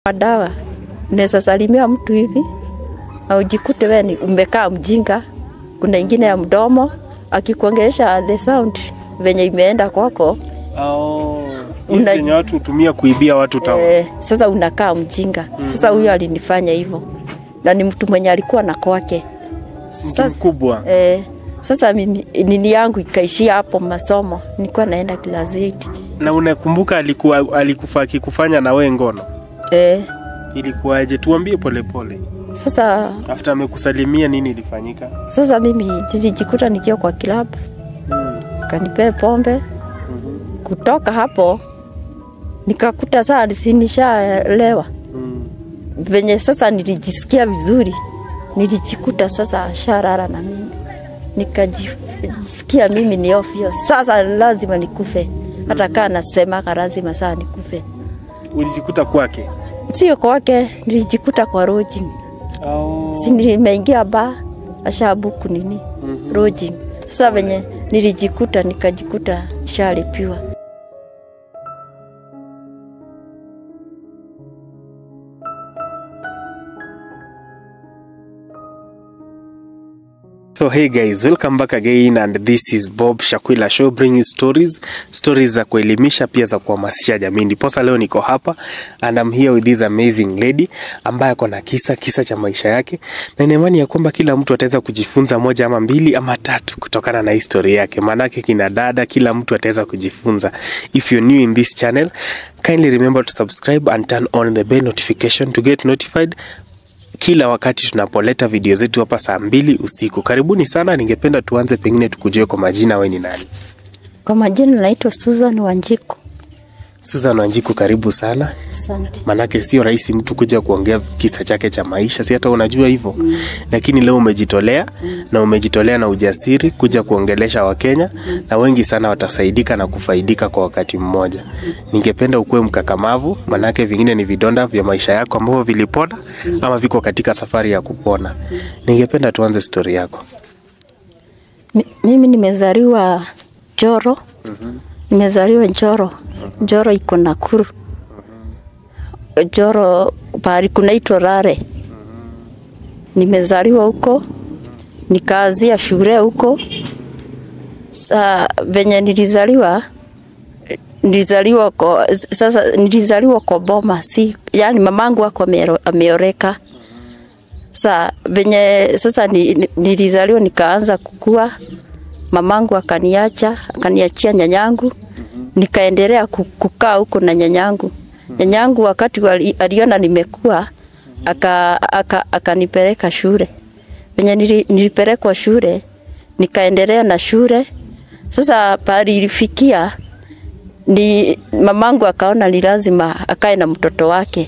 Dawa unaweza salimia mtu hivi na ujikute wewe ni umekaa mjinga. Kuna ingine ya mdomo akikuongelesha the sound venye imeenda kwako Oh, hizi Una- zenye watu hutumia kuibia watu tawa. eh, sasa unakaa mjinga. Sasa huyo alinifanya hivyo, na ni mtu mwenye alikuwa na kwake. Mtu Sasa, mkubwa. eh, sasa mimi, nini yangu ikaishia hapo masomo, nilikuwa naenda class 8 Na unakumbuka alikuwa alikufa akikufanya na wewe ngono? eh, Ilikuwaje? Tuambie polepole. sasa After amekusalimia nini ilifanyika? sasa mimi nilijikuta nikiwa kwa kilabu kanipee pombe. Kutoka hapo nikakuta saa sinishaelewa Mm. venye sasa nilijisikia vizuri, nilijikuta sasa sharara na mimi nikajisikia mimi ni ofyo, sasa lazima nikufe, hata kaa nasemaga lazima saa nikufe. Ulijikuta kwake? Sio kwake, nilijikuta kwa lodging, Oh. si nimeingia ba ashabuku nini Mhm. lodging. Sasa venye nilijikuta nikajikuta shalipiwa. So hey guys, welcome back again and this is Bob Shakwila Show bringing stories, stories za kuelimisha pia za kuhamasisha jamii. Ndiposa leo niko hapa and I'm here with this amazing lady ambaye ako na kisa kisa cha maisha yake, na nina imani ya kwamba kila mtu ataweza kujifunza moja ama mbili ama tatu kutokana na historia yake. Maanake kina dada, kila mtu ataweza kujifunza. If you're new in this channel, kindly remember to subscribe and turn on the bell notification to get notified kila wakati tunapoleta video zetu hapa saa mbili usiku. Karibuni sana. Ningependa tuanze pengine tukujue kwa majina, we ni nani? Kwa majina naitwa Susan Wanjiku. Susan Wanjiku, karibu sana. Asante. Manake sio rahisi mtu kuja kuongea kisa chake cha maisha, si hata unajua hivyo mm. Lakini leo umejitolea mm. na umejitolea na ujasiri kuja kuongelesha Wakenya mm. na wengi sana watasaidika na kufaidika kwa wakati mmoja mm. Ningependa ukuwe mkakamavu, manake vingine ni vidonda vya maisha yako ambavyo vilipona mm. ama viko katika safari ya kupona mm. Ningependa tuanze stori yako. Mi- Mimi nimezaliwa Njoro. Nimezaliwa Njoro. Njoro iko Nakuru. Njoro pahali kunaitwa Rare. Nimezaliwa huko, nikaanzia shule huko. Sa venye nilizaliwa nilizaliwa kwa, sasa nilizaliwa kwa boma, si yani mamangu ako amero- ameoreka sa venye sasa ni, ni- nilizaliwa nikaanza kukua, mamangu akaniacha akaniachia nyanyangu, nikaendelea ku- kukaa huko na nyanyangu. Nyanyangu wakati wali- aliona nimekua aka, aka, akanipeleka shule. Venye nili, nilipelekwa shule nikaendelea na shule. Sasa pahali ilifikia ni mamangu akaona ni lazima akae na mtoto wake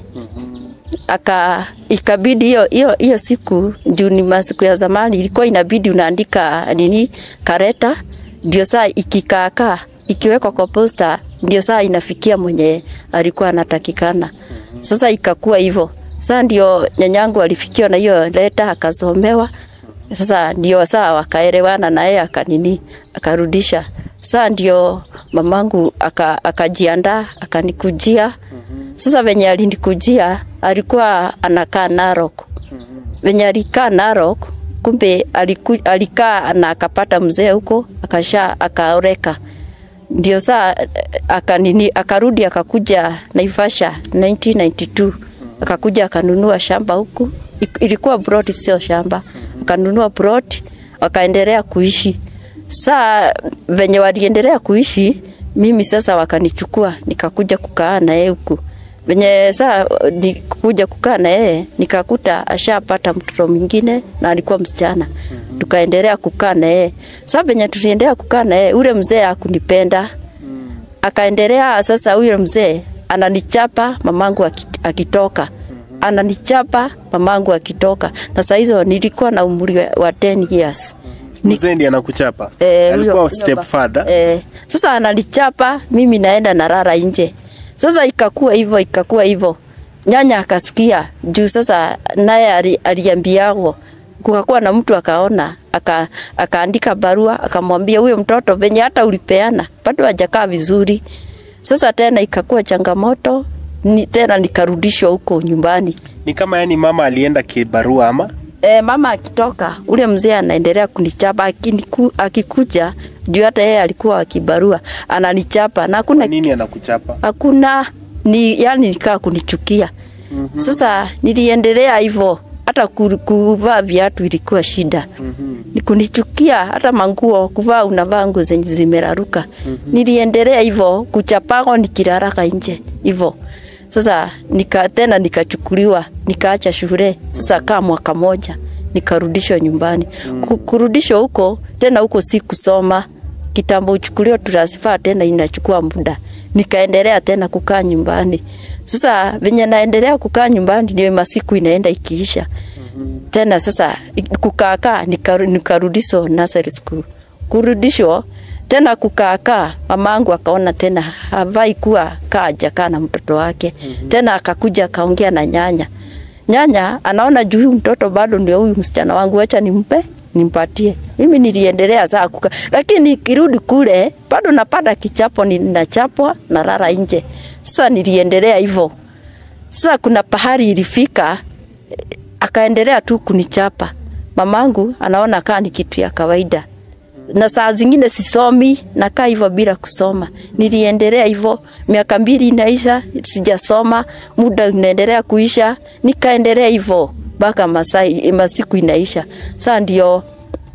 aka ikabidi hiyo hiyo hiyo siku juu ni masiku ya zamani ilikuwa inabidi unaandika nini kareta ndio saa ikikaakaa ikiwekwa kwa posta ndio saa inafikia mwenye alikuwa anatakikana sasa ikakuwa hivyo saa ndio nyanyangu alifikiwa na hiyo leta akasomewa sasa ndio saa wakaelewana na yeye akanini akarudisha saa ndio mamangu aka- akajiandaa akanikujia sasa venye alinikujia alikuwa anakaa Narok. Venye alikaa Narok, kumbe aliku, alikaa na akapata mzee huko akasha akaoreka. Ndio saa eh, akanini akarudi akakuja Naivasha 1992 akakuja akanunua shamba huku, Ik- ilikuwa plot sio shamba, akanunua plot wakaendelea kuishi. Saa venye waliendelea kuishi, mimi sasa wakanichukua nikakuja kukaa na yeye huku venye saa nikuja kukaa na yeye nikakuta ashapata mtoto mwingine na alikuwa msichana tukaendelea kukaa na yeye saa venye tuliendelea kukaa na yeye ule mzee akunipenda akaendelea sasa huyo mzee ananichapa mamangu aki- akitoka ananichapa mamangu akitoka na saa hizo nilikuwa na umri wa- wa 10 years Ni- Mzee ndiye anakuchapa? Eh, Alikuwa huyo- stepfather? Eh, sasa analichapa mimi naenda narara nje. Sasa ikakuwa hivyo ikakuwa hivyo. Nyanya akasikia juu sasa naye ali- aliambiagwo kukakuwa na mtu akaona aka, akaandika barua akamwambia huyo mtoto venye hata ulipeana bado hajakaa vizuri. Sasa tena ikakuwa changamoto ni, tena nikarudishwa huko nyumbani. Ni kama yani mama alienda kibarua ama E, mama akitoka ule mzee anaendelea kunichapa akiniku, akikuja juu hata yeye alikuwa akibarua ananichapa na hakuna nini anakuchapa? hakuna ni yani nikaa kunichukia. Mhm. Sasa niliendelea hivyo, hata ku- kuvaa viatu ilikuwa shida Mhm. ni kunichukia, hata manguo kuvaa, unavaa nguo zenye zimeraruka. Niliendelea hivyo kuchapago, nikiraraka nje hivyo. Sasa nika tena nikachukuliwa, nikaacha shule. Sasa kaa mwaka moja nikarudishwa nyumbani. Ku- Kurudishwa huko tena, huko si kusoma kitambo, uchukuliwa transfer tena, inachukua muda. Nikaendelea tena kukaa nyumbani. Sasa venye naendelea kukaa nyumbani, ndio masiku inaenda ikiisha tena sasa kukaakaa nikaru- nikarudishwa nursery school kurudishwa tena kukaakaa mamangu akaona tena havai kuwa kaa jakaa na mtoto wake tena akakuja akaongea na nyanya nyanya anaona juu huyu mtoto bado ndio huyu msichana wangu acha nimpe nimpatie mimi niliendelea saa kuka lakini nikirudi kule bado napata kichapo ninachapwa na rara nje sasa niliendelea hivyo sasa kuna pahali ilifika eh, akaendelea tu kunichapa. Mamangu anaona kaa ni kitu ya kawaida, na saa zingine sisomi, nakaa hivyo bila kusoma. Niliendelea hivyo, miaka mbili inaisha, sijasoma, muda unaendelea kuisha, nikaendelea hivyo mpaka masai masiku inaisha. Sasa ndio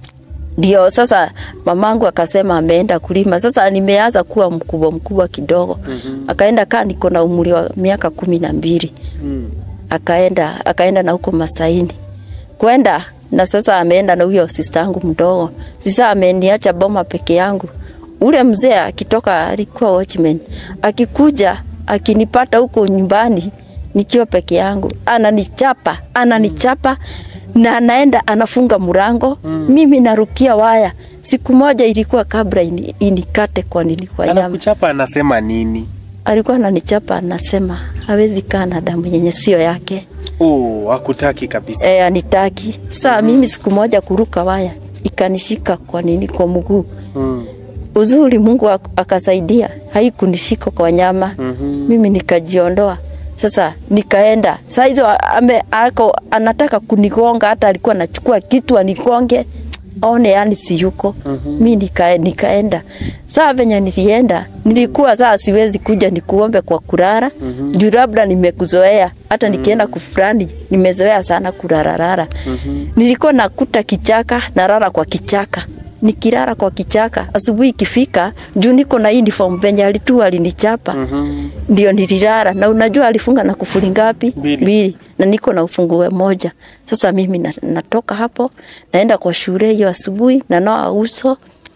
ndio sasa mamangu akasema ameenda kulima. Sasa nimeanza kuwa mkubwa mkubwa kidogo. Akaenda kaa niko na umri wa miaka kumi na mbili Mm. akaenda akaenda na huko Masaini kwenda na sasa ameenda na huyo sister yangu mdogo. Sasa ameniacha boma peke yangu. Ule mzee akitoka alikuwa watchman, akikuja akinipata huko nyumbani nikiwa peke yangu, ananichapa ananichapa na anaenda anafunga mlango mm. mimi narukia waya. Siku moja ilikuwa kabla ini, inikate kwa nini kwa nyama Anakuchapa anasema nini? alikuwa ananichapa anasema hawezi kaa na damu yenye sio yake Oh, hakutaki kabisa. e, anitaki saa mimi siku moja kuruka waya ikanishika kwa nini kwa mguu Mm. uzuri mungu ak- akasaidia haikunishika kwa nyama Mhm. mimi nikajiondoa sasa nikaenda saa hizo ame ako anataka kunigonga hata alikuwa anachukua kitu anigonge aone yani siyuko mm-hmm. mi nika, nikaenda saa venye nilienda nilikuwa saa siwezi kuja nikuombe kwa kurara mm-hmm. juu labda nimekuzoea hata nikienda kufurani nimezoea sana kurararara mm-hmm. nilikuwa nakuta kichaka narara kwa kichaka nikilala kwa kichaka asubuhi ikifika juu niko na uniform venye alitua alinichapa Mhm. ndio nililala na unajua alifunga na kufuli ngapi Mbili. na niko na ufunguo moja sasa mimi na, natoka hapo naenda kwa shule hiyo asubuhi nanoa uso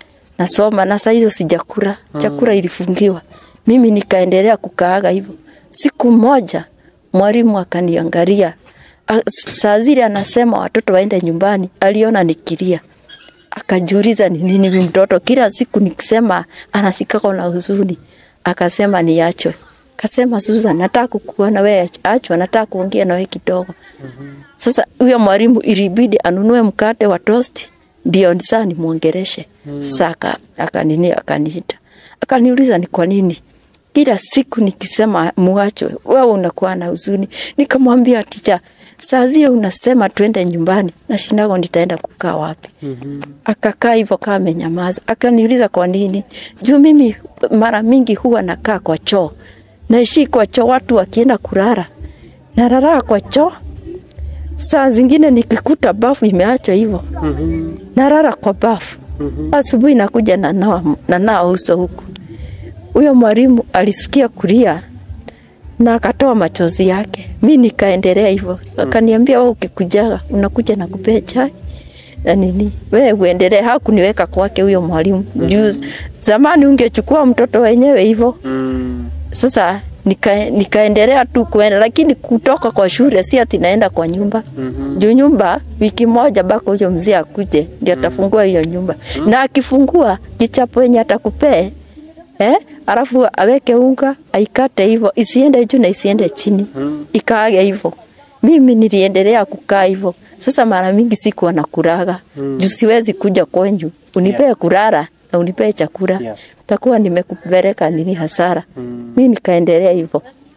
nasoma na saa hizo sijakula chakula ilifungiwa mimi nikaendelea kukaaga hivyo siku moja mwalimu akaniangalia A- saa zile anasema watoto waende nyumbani aliona nikilia akajiuliza ni nini huyu mtoto kila siku nikisema anashikako na huzuni akasema niachwe kasema Susan nataka kukuona wewe achwa nataka kuongea na wewe kidogo sasa huyo mwalimu ilibidi anunue mkate wa toast ndio saa nimwongereshe sasa aka- akanini akaniita akaniuliza ni kwa nini kila siku nikisema muachwe wewe unakuwa na huzuni nikamwambia ticha saa zile unasema twende nyumbani na shindago nitaenda kukaa wapi akakaa hivyo kama amenyamaza akaniuliza kwa nini juu mimi mara mingi huwa nakaa kwa choo naishi kwa choo watu wakienda kulala nararaa kwa choo saa zingine nikikuta bafu imeachwa hivyo Mhm. narara kwa bafu asubuhi nakuja nanawa nanawa uso huku huyo mwalimu alisikia kulia na akatoa machozi yake mi nikaendelea hivyo akaniambia wewe ukikujaga unakuja na kupea chai na nini wewe uendelee hakuniweka kwake huyo mwalimu juu zamani ungechukua mtoto wenyewe hivyo Mm. sasa nika, nikaendelea tu kuenda lakini kutoka kwa shule si ati naenda kwa nyumba Mhm. juu nyumba wiki moja bako huyo mzee akuje ndio atafungua hiyo nyumba na akifungua kichapo yenye atakupee eh, alafu aweke unga aikate hivyo isiende juu na isiende chini Mm. ikaage hivyo mimi niliendelea kukaa hivyo sasa mara mingi sikuwa na kuraga mm. juu siwezi kuja kwenyu unipee Yeah. kurara na unipee chakula Yeah. takuwa nimekupeleka nini hasara Mm. mi nikaendelea hivyo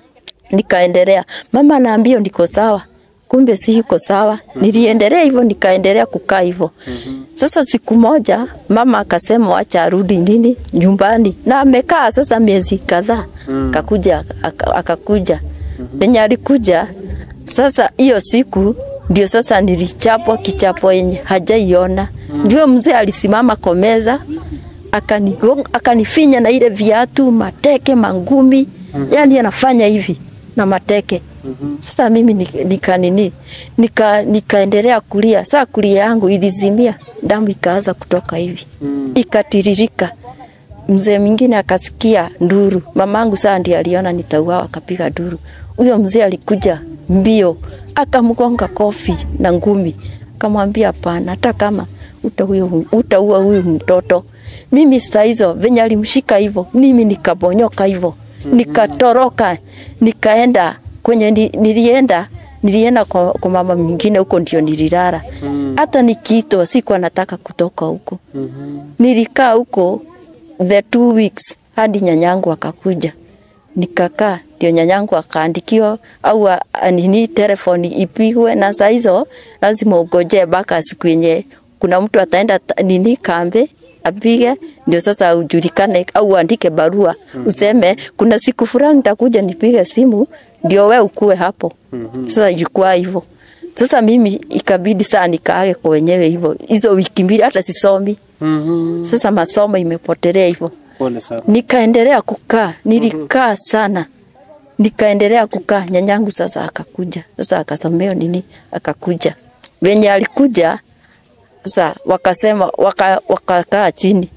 nikaendelea. Mama anaambia niko sawa, kumbe si yuko sawa. Niliendelea hivyo, nikaendelea kukaa hivyo. Sasa siku moja mama akasema wacha arudi nini nyumbani, na amekaa sasa miezi kadhaa. Akakuja aka- akakuja penye alikuja sasa, hiyo siku ndio sasa nilichapwa kichapo yenye hajaiona. Ndio mzee alisimama kwa meza akanigonga akanifinya na ile viatu mateke mangumi yani anafanya hivi na mateke sasa mimi nika, nika nini nika nikaendelea kulia saa kulia yangu ilizimia damu ikaanza kutoka hivi ikatiririka mzee mwingine akasikia nduru mamangu saa ndiye aliona nitauawa akapiga nduru huyo mzee alikuja mbio akamgonga kofi na ngumi akamwambia hapana hata kama utaua utaua huyu mtoto mimi saa hizo venye alimshika hivyo mimi nikabonyoka hivyo nikatoroka nikaenda kwenye ni- nilienda nilienda kwa, kwa mama mwingine huko ndio nililala hata nikiitwa sikuwa nataka kutoka huko nilikaa huko the two weeks hadi nyanyangu akakuja nikakaa ndio nyanyangu akaandikiwa au a- a- nini telefoni ipigwe na saa hizo lazima ugojee mpaka siku yenye kuna mtu ataenda ta- nini kambe apige ndio sasa ujulikane au uandike barua useme kuna siku fulani nitakuja nipige simu ndio we ukue hapo sasa ilikuwa hivyo sasa mimi ikabidi saa nikaage kwa wenyewe hivyo hizo wiki mbili hata sisomi sasa masomo imepotelea hivyo Pole sana. nikaendelea kukaa nilikaa sana nikaendelea kukaa nyanyangu sasa akakuja sasa akasomea nini akakuja venye alikuja sasa wakasema waka- wakakaa chini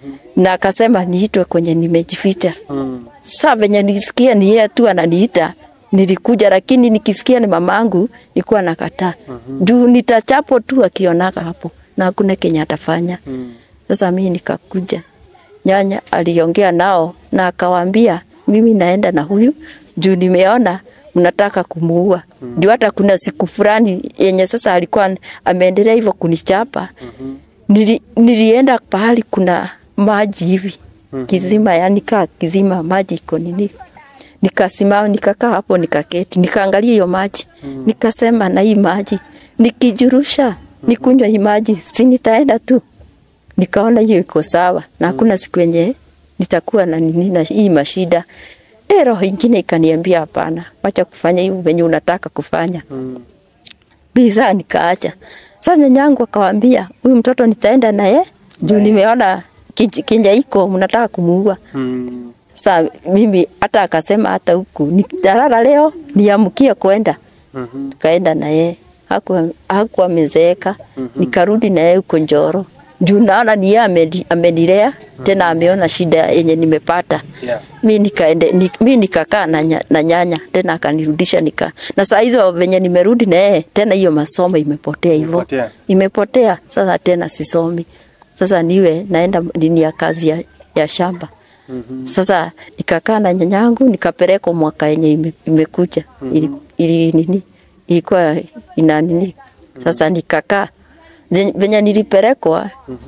na akasema niitwe kwenye nimejificha Mm. saa venye nilisikia ni yeye tu ananiita nilikuja lakini nikisikia ni mamangu nilikuwa nakataa juu nitachapo tu akionaka hapo na hakuna kenye atafanya sasa mimi nikakuja nyanya aliongea nao na akawaambia mimi naenda na huyu juu nimeona mnataka kumuua ndio hata kuna siku fulani yenye sasa alikuwa ameendelea hivyo kunichapa Nili, nilienda pahali kuna maji hivi kizima, yani kaa kizima, maji iko nini, nikasimama nikakaa hapo nikaketi, nikaangalia hiyo maji nikasema, na hii maji nikijurusha nikunywa hii maji si nitaenda tu. Nikaona hiyo iko sawa na hakuna siku yenye nitakuwa na nini na hii mashida. Eh, roho ingine ikaniambia hapana, wacha kufanya hivyo venye unataka kufanya biza nikaacha. Sasa nyanyangu akawambia huyu mtoto nitaenda naye juu nimeona kij- kinja iko mnataka kumuua. Mm. Sasa mimi hata akasema hata huku nitalala leo niamkie kwenda. Mhm. Tukaenda naye hakuwa hakuwa amezeeka. Nikarudi naye huko Njoro. Juu naona ni yeye ameni- amenilea tena ameona shida yenye nimepata Yeah. mi nikaende ni, mi nikakaa na, nya, na nyanya tena akanirudisha nika na saa hizo venye nimerudi na yeye tena hiyo masomo imepotea hivyo Imepotea. imepotea sasa tena sisomi sasa niwe naenda nini ya kazi ya, ya shamba mm-hmm. sasa nikakaa na nyanyangu nikapelekwa mwaka yenye ime, imekuja mm-hmm. ili, ili nini ilikuwa ina nini sasa nikakaa Zenye- venye nilipelekwa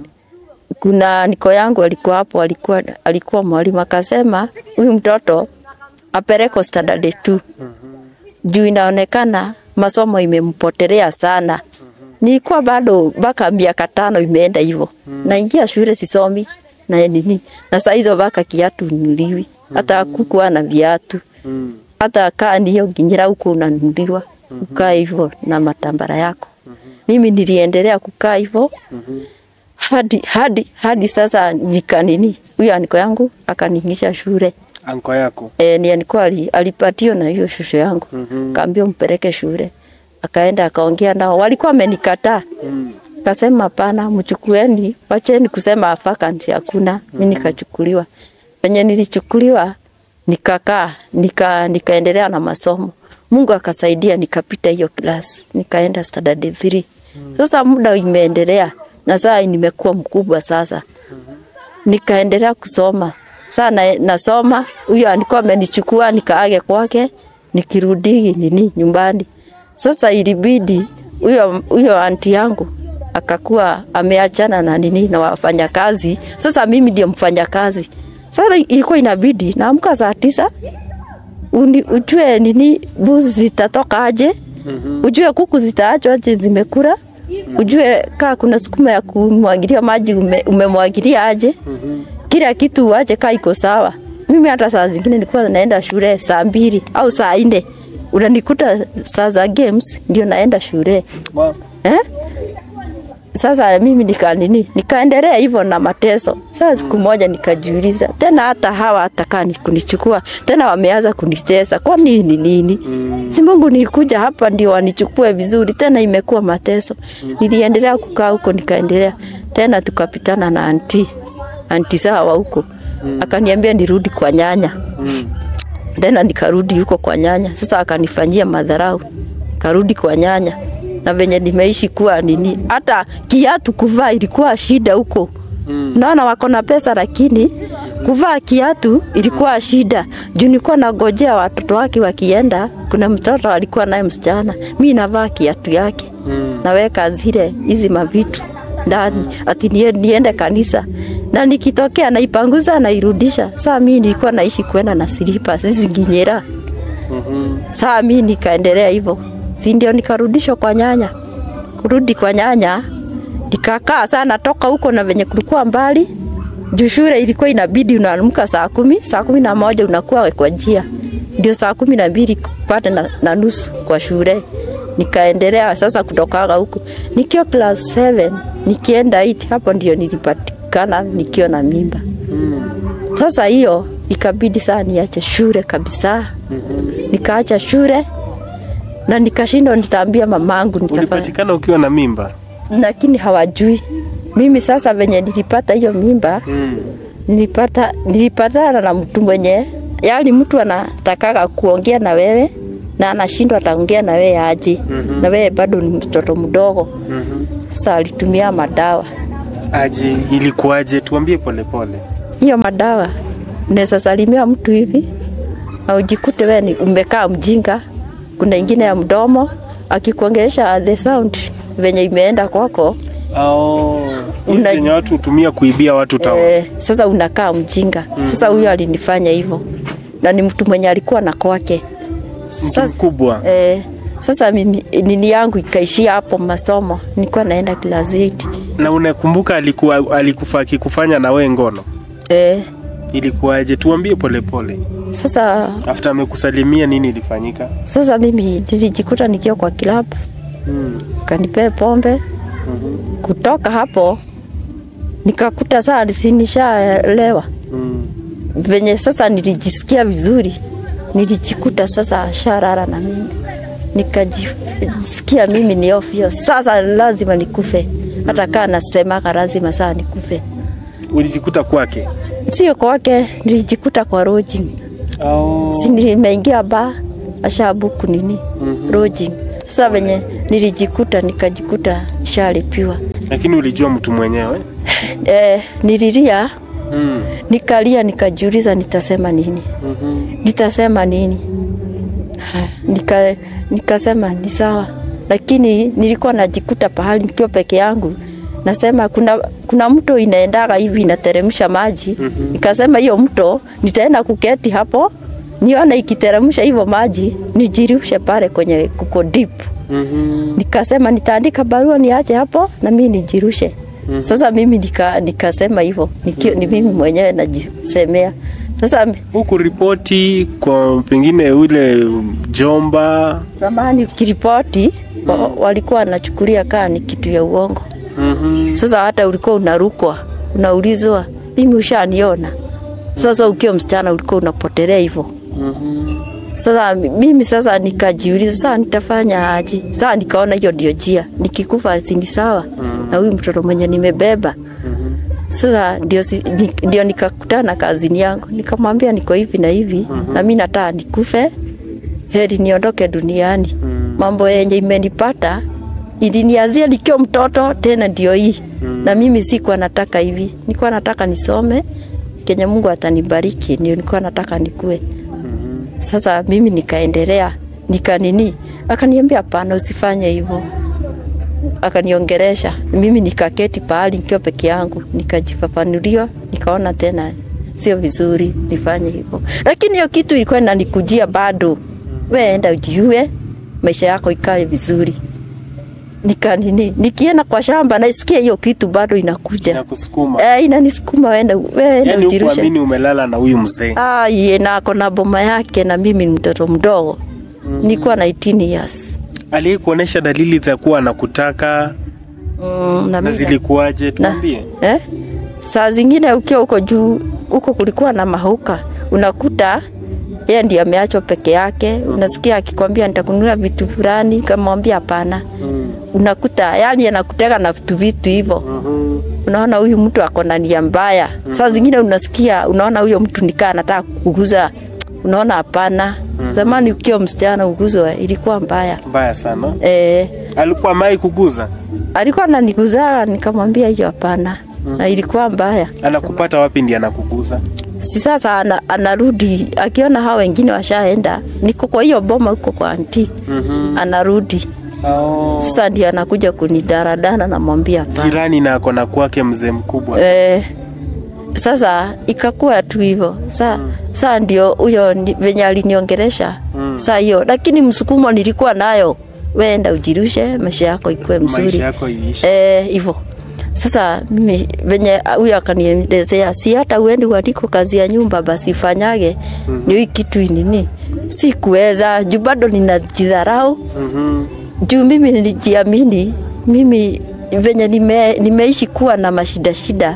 kuna niko yangu alikuwa hapo, alikuwa alikuwa mwalimu akasema huyu mtoto apelekwe standard 2 juu inaonekana masomo imempotelea sana. Nilikuwa bado mpaka miaka tano imeenda hivyo, naingia shule sisomi na nini, na saa hizo mpaka kiatu nuliwi, hata kukuwa na viatu Mm. hata kaa ndiyo ginyira huko unanuliwa ukaa hivyo na matambara yako. Mimi niliendelea kukaa hivyo hadi hadi hadi sasa nika nini, huyo aniko yangu akaniingisha shule Anko yako. e, ni aniko ali, alipatio na hiyo shushu yangu mm kaambia mpeleke shule, akaenda akaongea nao, walikuwa amenikataa Mm. Kasema hapana, mchukueni, wacheni kusema vacancy hakuna. Mimi nikachukuliwa. Penye nilichukuliwa nikakaa, nika nikaendelea na masomo. Mungu akasaidia nikapita hiyo class, nikaenda standard 3. Sasa muda imeendelea na saa nimekuwa mkubwa sasa. Nikaendelea kusoma. Sasa na, nasoma, huyo alikuwa amenichukua nikaage kwake, nikirudi nini nyumbani. Sasa ilibidi huyo huyo anti yangu akakuwa ameachana na nini na wafanyakazi. Sasa mimi ndio mfanyakazi. Sasa ilikuwa inabidi naamka saa tisa uni, ujue nini mbuzi zitatoka aje ujue kuku zitaachwa aje zimekula ujue kaa kuna sukuma ya kumwagilia maji ume, umemwagilia aje kila kitu uache kaa iko sawa mimi hata saa zingine nilikuwa naenda shule saa mbili au saa nne unanikuta saa za games ndio naenda shule Wow. eh? Sasa mimi nika nini, nikaendelea hivyo na mateso. Sasa siku moja nikajiuliza tena, hata hawa hatakaa ni kunichukua tena, wameanza kunitesa kwa nini nini? Si Mungu nilikuja hapa ndio wanichukue vizuri, tena imekuwa mateso. Niliendelea kukaa huko, nikaendelea tena, tukapitana na anti anti sawa huko, akaniambia nirudi kwa nyanya tena nikarudi huko kwa nyanya. Sasa akanifanyia madharau, karudi kwa nyanya na venye nimeishi kuwa nini, hata kiatu kuvaa ilikuwa shida huko. Mm. Naona wako na pesa lakini kuvaa kiatu ilikuwa shida. Juu nilikuwa nagojea watoto wake wakienda, kuna mtoto alikuwa naye msichana, mi navaa kiatu yake mm. naweka zile hizi mavitu ndani ati nie- niende kanisa na nikitokea naipanguza nairudisha. Saa mi nilikuwa naishi kwenda na silipa hizi nginyera. Saa mi nikaendelea hivyo, si ndio nikarudishwa kwa nyanya. Kurudi kwa nyanya nikakaa sana toka huko, na venye kulikuwa mbali juu shule ilikuwa inabidi unaamka saa kumi, saa kumi na moja unakuwa kwa njia, ndio saa kumi na mbili kupata na, na nusu kwa shule. Nikaendelea sasa kutokaga huko nikiwa class 7 nikienda 8 hapo ndio nilipatikana nikiwa na mimba. Sasa hiyo ikabidi saa niache shule kabisa. Nikaacha shule na nikashindwa nitaambia mamangu nitafanya Ulipatikana ukiwa na mimba? lakini hawajui. Mimi sasa venye nilipata hiyo mimba Mm. nilipata nilipatana na mtu mwenye yani mtu anatakaga kuongea na wewe na anashindwa ataongea na wewe aje Mhm. na wewe bado ni mtoto mdogo. Mhm. Sasa alitumia madawa. Aje, ilikuwaje? Tuambie polepole. Hiyo madawa unaweza salimia mtu hivi na ujikute wewe ni umekaa mjinga. Kuna ingine ya mdomo akikuongelesha the sound venye imeenda kwako Oh, hizi Una- zenye watu hutumia kuibia watu tawa. Eh, sasa unakaa mjinga. Sasa huyo alinifanya hivyo, na ni mtu mwenye alikuwa na kwake. Mtu Sasa, mkubwa. eh, sasa mimi, nini yangu ikaishia hapo masomo, nilikuwa naenda class 8. Na unakumbuka alikuwa alikufa akikufanya na we ngono? Eh, Ilikuwaje? Tuambie polepole. sasa After amekusalimia nini ilifanyika? sasa mimi nilijikuta nikiwa kwa kilabu, Mm. kanipee pombe. Kutoka hapo nikakuta saa sinishaelewa Mm. venye sasa nilijisikia vizuri, nilijikuta sasa sharara na mimi nikajisikia mimi ni ofyo, sasa lazima nikufe, hata kaa nasemaga lazima saa nikufe. Ulijikuta kwake? Sio kwake, nilijikuta kwa lodging, Oh. si nimeingia ba ashabuku nini Mhm. lodging. Sasa venye nilijikuta nikajikuta shalipiwa. Lakini ulijua mtu mwenyewe? Eh, nililia Mm. nikalia, nikajiuliza nitasema nini Mhm. nitasema nini? Nika, nikasema ni sawa, lakini nilikuwa najikuta pahali nikiwa peke yangu, nasema kuna, kuna mto inaendaga hivi inateremsha maji Mhm. nikasema hiyo mto nitaenda kuketi hapo nione ikiteremsha hivyo maji nijirushe pale kwenye kuko deep. Mhm. Nikasema nitaandika barua niache hapo na mimi nijirushe. Mhm. Sasa mimi nika, nikasema hivyo nikio, ni mimi mwenyewe najisemea. Sasa Huku ripoti kwa pengine ule jomba. zamani kiripoti wa- walikuwa wanachukulia kaa ni kitu ya uongo. Mhm. Sasa hata ulikuwa unarukwa, unaulizwa mimi ushaniona. Sasa ukiwa msichana ulikuwa unapotelea hivyo. Mhm. Sasa mi- mimi sasa nikajiuliza sasa nitafanya aje? Sasa nikaona hiyo ndio njia, nikikufa si ni sawa na huyu mtoto mwenye nimebeba. Mhm. Sasa ndio, si, ni, ndio nikakutana na kazini yangu nikamwambia niko hivi na hivi na mimi nataka nikufe, heri niondoke duniani. Mhm. Mambo yenye imenipata ilinianzia nikiwa mtoto, tena ndio hii na mimi sikuwa nataka hivi, nilikuwa nataka nisome kenye Mungu atanibariki, ndio nilikuwa nataka nikue. Mhm. Sasa mimi nikaendelea nika nini, akaniambia hapana, usifanye hivyo. Akaniongeresha mimi, nikaketi pahali nikiwa peke yangu, nikajifafanulia, nikaona tena sio vizuri nifanye hivyo, lakini hiyo kitu ilikuwa inanikujia bado, we enda ujiue, maisha yako ikae vizuri. Nika, nini, nikienda kwa shamba naisikia hiyo kitu bado inakuja Nakusukuma. eh, inanisukuma wenda weenda Yaani ujirushe. hukuamini umelala na huyu mzee. Ah, ye na ako na boma yake na mimi ni mtoto mdogo mm. nilikuwa na 18 years Aliye kuonesha dalili za kuwa anakutaka mm, na na mimi zilikuwaje? na, Tuambie. eh? saa zingine ukiwa huko juu huko kulikuwa na mahuka unakuta yeye ndiye ameachwa peke yake unasikia akikwambia nitakununulia vitu fulani kamwambia hapana Mm. unakuta yani anakutega na vitu vitu hivyo Mhm. unaona huyu mtu ako na nia mbaya. Saa zingine unasikia, unaona huyo mtu nikaa anataka kukuguza, unaona hapana. Zamani ukiwa msichana uguzwa ilikuwa mbaya. Mbaya sana. E, Alikuwa mai kuguza. alikuwa ananiguza nikamwambia hiyo hapana, na ilikuwa mbaya. Anakupata wapi ndiye anakuguza? Si sasa ana, anarudi akiona hao wengine washaenda, niko kwa hiyo boma huko kwa anti, Mhm. anarudi Oh. sasa ndio anakuja kunidaradana, namwambia hapana. Jirani na ako na kwake mzee mkubwa. Eh, sasa ikakuwa tu hivyo sa, saa ndio huyo ni- venye aliniongeresha Mm. saa hiyo, lakini msukumo nilikuwa nayo, wenda ujirushe, maisha yako ikuwe mzuri Maisha yako iishi. eh, hivyo sasa mimi venye huyo akanielezea, si hata uendi uandiko kazi ya nyumba, basi fanyage mm ndio hii kitu nini, si kuweza juu bado ninajidharau Mhm. juu mimi nilijiamini mimi venye nime, nimeishi kuwa na mashida shida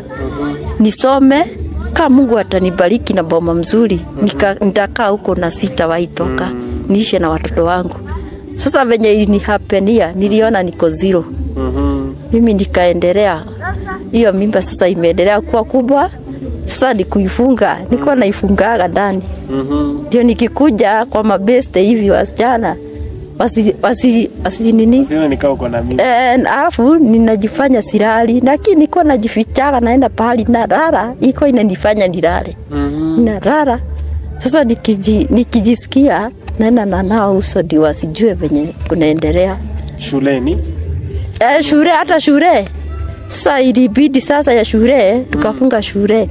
nisome kama Mungu atanibariki na boma mzuri nika, nitakaa huko na sitawahi toka niishe na watoto wangu. Sasa venye ilinihapenia niliona niko zero, Mhm. mimi nikaendelea hiyo mimba sasa imeendelea kuwa kubwa. Sasa ni kuifunga, nilikuwa naifungaga ndani Mhm. ndio nikikuja kwa mabeste hivi wasichana wasi, wasi, wasi nini Siona nikaa uko na mimi. Eh, alafu ninajifanya silali, lakini niko najifichaga, naenda pahali nalala, iko inanifanya nilale, Mhm. nalala. Sasa nikiji, nikijisikia naenda na nao uso ndio wasijue venye kunaendelea Shuleni. eh, shule hata shule. Sasa ilibidi sasa ya shule tukafunga shule,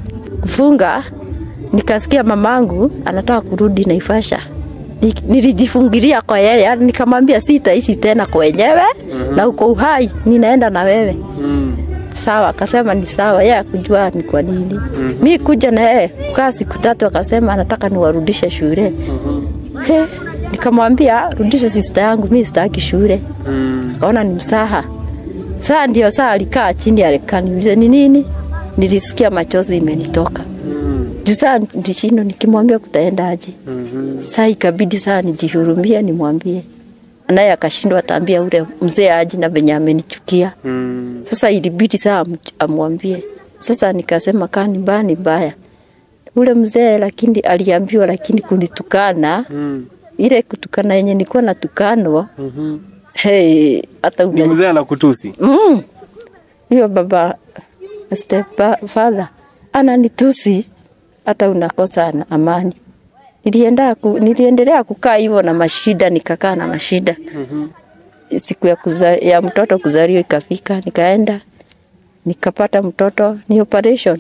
kufunga nikasikia mamangu anataka kurudi Naivasha. Ni- Nilijifungilia kwa yeye, yaani nikamwambia sitaishi tena kwenyewe na uko uhai, ninaenda na wewe. Mm. Sawa, akasema ni sawa, yeye akujua ni kwa nini. Mi kuja na yeye kukaa siku tatu, akasema anataka niwarudishe shule. He, nikamwambia rudisha sista yangu, mi sitaki shule. Mm. Kaona ni msaha. Saa ndio saa alikaa chini alikaniuliza ni nini, nilisikia machozi imenitoka Mm. juu saa ndishindo nikimwambia kutaendaje. Mhm. Saa ikabidi saa nijihurumie nimwambie, naye akashindwa ataambia ule mzee aji na venye amenichukia. Mm. Sasa ilibidi saa am- amwambie. Sasa nikasema kaa ni mbaya ni mbaya ule mzee, lakini aliambiwa, lakini kunitukana Mm. ile kutukana yenye nilikuwa natukanwa Mhm. hey, hata Ni una mzee anakutusi. Mm. Hiyo baba stepfather ananitusi hata unakosa na amani. Nilienda ku, niliendelea kukaa hivyo na mashida, nikakaa na mashida. Siku ya, kuza, ya mtoto kuzaliwa ikafika, nikaenda nikapata mtoto ni operation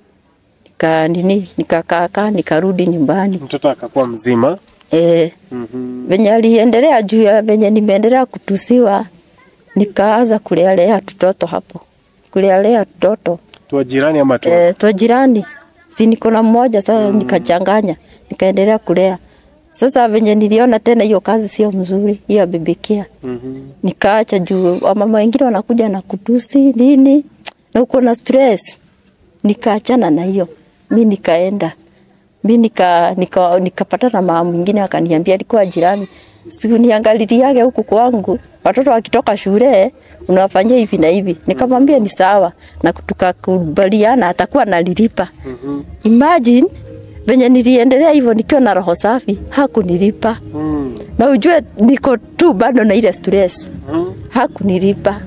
nika nini nikakaa nikarudi nyumbani Mtoto akakuwa mzima. eh, Mhm. venye aliendelea juu ya venye nimeendelea kutusiwa, nikaanza kulealea tutoto hapo, kulealea tutoto Tuwa jirani ama tu. e, twa jirani, si niko na mmoja sasa, nikachanganya nikaendelea kulea. Sasa venye niliona tena hiyo kazi sio mzuri, hiyo ya baby care, Mhm. nikaacha juu wamama wengine wanakuja na kutusi nini na uko na stress, nikaachana na hiyo mi nikaenda mi nika, nika, nikapata na mama mwingine akaniambia, alikuwa jirani, siku niangaliliage huku kwangu watoto wakitoka shule unawafanyia hivi na hivi. Nikamwambia ni sawa, na tukakubaliana atakuwa nalilipa. Mhm. Imagine venye niliendelea hivyo nikiwa na roho safi, hakunilipa Mm. na ujue niko tu bado na ile stress Mhm. hakunilipa.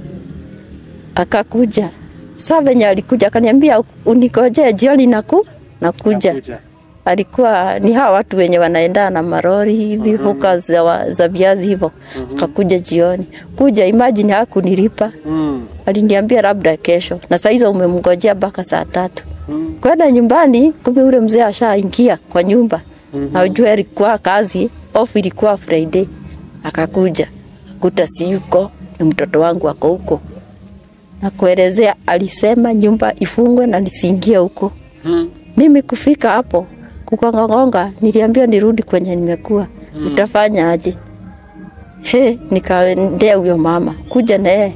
Akakuja saa venye alikuja akaniambia unikoje jioni naku nakuja Nakuja. alikuwa ni hawa watu wenye wanaenda na marori hivi huka za, wa- za viazi hivyo akakuja jioni kuja imagine hakunilipa Mm. aliniambia labda kesho na saa hizo umemngojea mpaka saa tatu Mm. kwenda nyumbani kumbe ule mzee ashaingia kwa nyumba mm-hmm. najua ilikuwa kazi off ilikuwa friday akakuja kuta si yuko ni mtoto wangu ako huko na kuelezea alisema nyumba ifungwe na nisiingie huko Mm. mimi kufika hapo kukongongonga niliambia nirudi kwenye nimekuwa mm. utafanya aje he nikaendea huyo mama kuja naye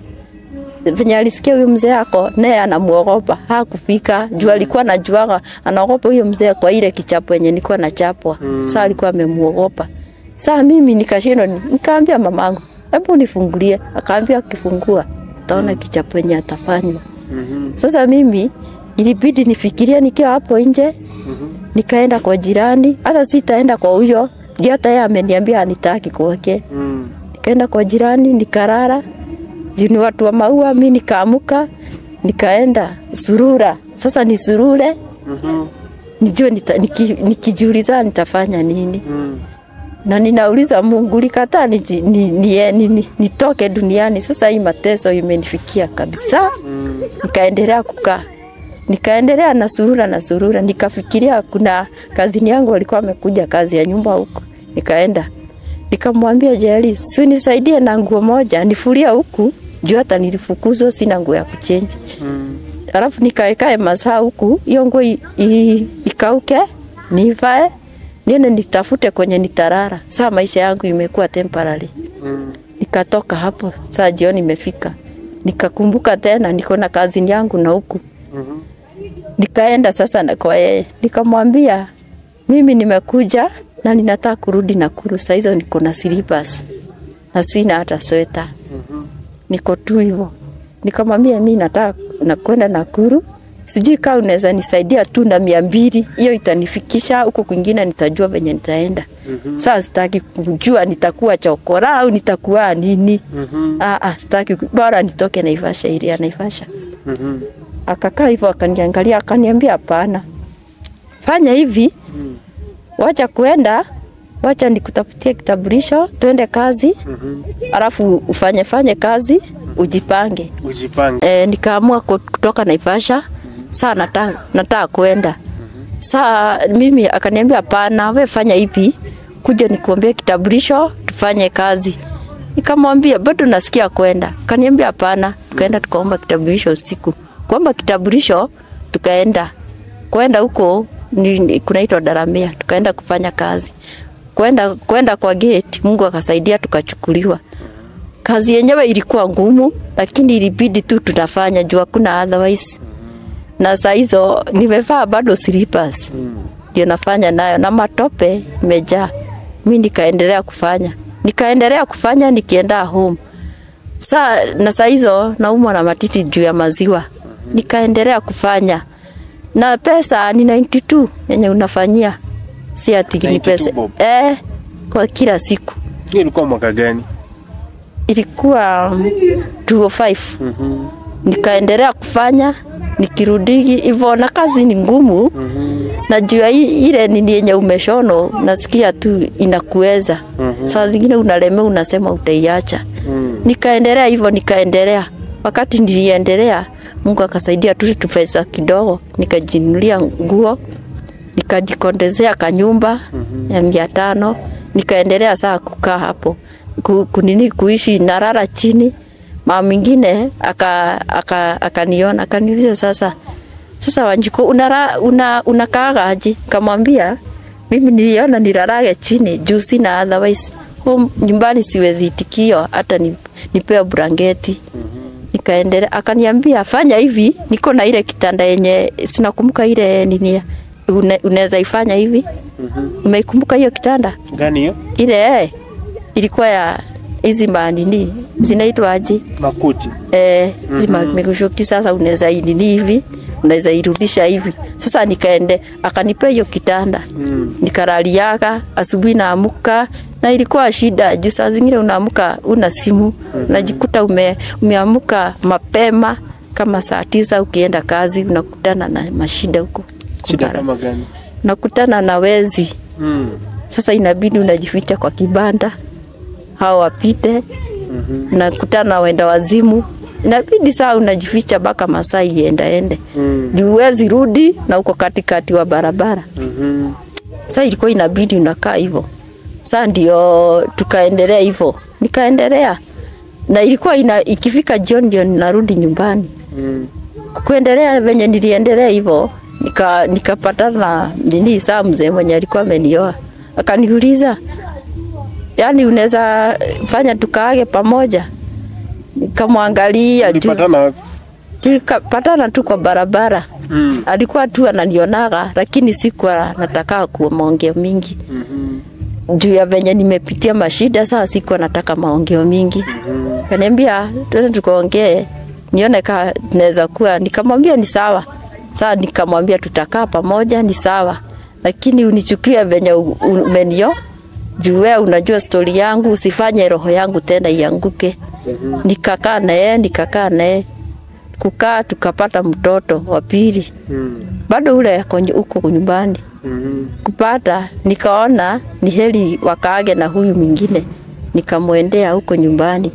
venye alisikia huyo mzee ako naye anamuogopa hakufika juu alikuwa najuaga anaogopa huyo mzee kwa ile kichapo yenye nilikuwa nachapwa mm. saa alikuwa amemuogopa saa mimi nikashindwa ni- nikaambia mamangu hebu nifungulie akaambia akifungua taona kichapo yenye atafanywa Mhm. sasa mimi ilibidi nifikirie nikiwa hapo nje nikaenda kwa jirani, hata sitaenda kwa huyo ndio, hata yeye ameniambia anitaki kwake. Mm. Nikaenda kwa jirani nikarara, juu ni watu wa maua. Mi nikaamuka nikaenda surura, sasa ni surure Mhm. nijue nita, niki, nikijiuliza nitafanya nini Mm. na ninauliza Mungu likataa niji- ni, ni, ni, ni, nitoke duniani. Sasa hii mateso imenifikia kabisa. Mm. Nikaendelea kukaa, nikaendelea na surura na surura, nikafikiria kuna kazini yangu walikuwa wamekuja kazi ya nyumba huko, nikaenda nikamwambia Jeli, si nisaidie na nguo moja nifulia huku juu hata nilifukuzwa, sina nguo ya kuchenji. Mm. Alafu nikaekae masaa huku, hiyo nguo i- i- ikauke, nivae niende nitafute kwenye nitarara. Saa maisha yangu imekuwa temporary. Mm. Nikatoka hapo, saa jioni imefika, nikakumbuka tena niko na kazini yangu na huku Mhm. nikaenda sasa na kwa yeye nikamwambia, mimi nimekuja na ninataka kurudi Nakuru. Saa hizo niko na slippers na sina hata sweta, Mhm. niko tu hivyo. Nikamwambia mimi nataka na kwenda Nakuru, sijui kama unaweza nisaidia tu na mia mbili, hiyo itanifikisha huko kwingine, nitajua venye nitaenda. Mhm. Sasa sitaki kujua nitakuwa chokora au nitakuwa nini. Mhm. Ah, ah, sitaki ku- bora nitoke Naivasha, ili ya Naivasha Mhm. akakaa hivyo akaniangalia akaniambia hapana fanya hivi Mm. wacha kuenda wacha nikutafutie kitambulisho tuende kazi Mhm. alafu ufanye fanye kazi ujipange Ujipange. e, nikaamua ku- kutoka Naivasha saa nataka nataka kwenda saa mimi akaniambia hapana we fanya hivi kuja nikuambie kitambulisho tufanye kazi nikamwambia bado nasikia kwenda akaniambia hapana tukaenda tukaomba kitambulisho usiku kuomba kitambulisho tukaenda kwenda huko ni- ni- kunaitwa Daramea tukaenda kufanya kazi kwenda kwenda kwa gate Mungu akasaidia tukachukuliwa kazi yenyewe ilikuwa ngumu, lakini ilibidi tu tunafanya juu hakuna otherwise. Na saa hizo nimevaa bado slippers ndio nafanya nayo, na matope imejaa. Mi nikaendelea kufanya, nikaendelea kufanya nikienda home saa na saa hizo naumwa na matiti juu ya maziwa, nikaendelea kufanya na pesa ni 92 yenye unafanyia, si ati ni 92 pesa bob. eh, kwa kila siku Hiyo ilikuwa mwaka gani? ilikuwa um, 205 Mhm. nikaendelea kufanya nikirudi hivyo, na kazi ni ngumu Mhm. na juu ya hii- ile nini yenye umeshono, nasikia tu inakuweza Mhm. saa zingine unaleme, unasema utaiacha. Mm. Nikaendelea hivyo, nikaendelea. Wakati niliendelea, Mungu akasaidia tu tupesa kidogo, nikajinunulia nguo, nikajikondezea kanyumba ya mia tano, nikaendelea saa kukaa hapo ku, kunini kuishi narara chini. Mama mwingine aka aka akaniona akaniuliza sasa sasa Wanjiko unara, una, unakaaga aje? Kamwambia mimi niliona nilarage chini juu sina otherwise home nyumbani siwezi itikio hata ni, nipewe blanketi nikaendelea, akaniambia fanya hivi, niko na ile kitanda yenye sinakumbuka ile nini, une- unaweza ifanya hivi. Umeikumbuka hiyo kitanda Gani hiyo? ile eh, ilikuwa ya hizi manini zinaitwa aje? Makuti. eh, zima mikushuki sasa, unaweza inini hivi, unaweza irudisha hivi. Sasa nikaende, akanipea hiyo kitanda Mm. nikaraliaga, asubuhi naamuka na ilikuwa shida juu saa zingine unaamuka una simu unajikuta ume, umeamuka mapema kama saa tisa ukienda kazi unakutana na mashida huko Shida Kumbara. kama gani? nakutana na wezi Mm. sasa inabidi unajificha kwa kibanda hao wapite nakutana na wenda wazimu inabidi saa unajificha mpaka masaa iendaende Mm. juu huwezi rudi na uko katikati wa barabara Mhm. saa ilikuwa inabidi unakaa hivyo saa ndio tukaendelea hivyo nikaendelea na ilikuwa ina, ikifika jioni ndio ninarudi nyumbani Mm. kuendelea venye niliendelea hivyo nika nikapatana na nini saa mzee mwenye alikuwa amenioa akaniuliza yani unaweza fanya tukaage pamoja nikamwangalia juu- Ulipatana wapi? tukapatana tu kwa barabara Mm. alikuwa tu ananionaga lakini sikuwa nataka kuwa maongeo mingi Mhm. juu ya venye nimepitia mashida saa sikuwa nataka maongeo mingi kaniambia tuende tukaongee nione ka naweza kuwa nikamwambia ni sawa saa nikamwambia tutakaa pamoja ni sawa lakini unichukie venye u- u- umenio juu wewe unajua stori yangu usifanye roho yangu tena ianguke nikakaa naye nikakaa naye kukaa tukapata mtoto wa pili Mm. bado ule ako nyu- huko nyumbani Mhm. kupata nikaona ni heri wakaage na huyu mwingine nikamwendea huko nyumbani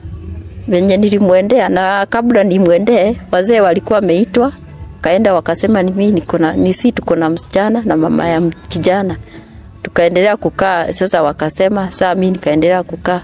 venye nilimwendea na kabla nimwendee wazee walikuwa wameitwa kaenda wakasema ni mimi niko na ni si tuko na msichana na mama ya m- kijana tukaendelea kukaa sasa wakasema saa mimi nikaendelea kukaa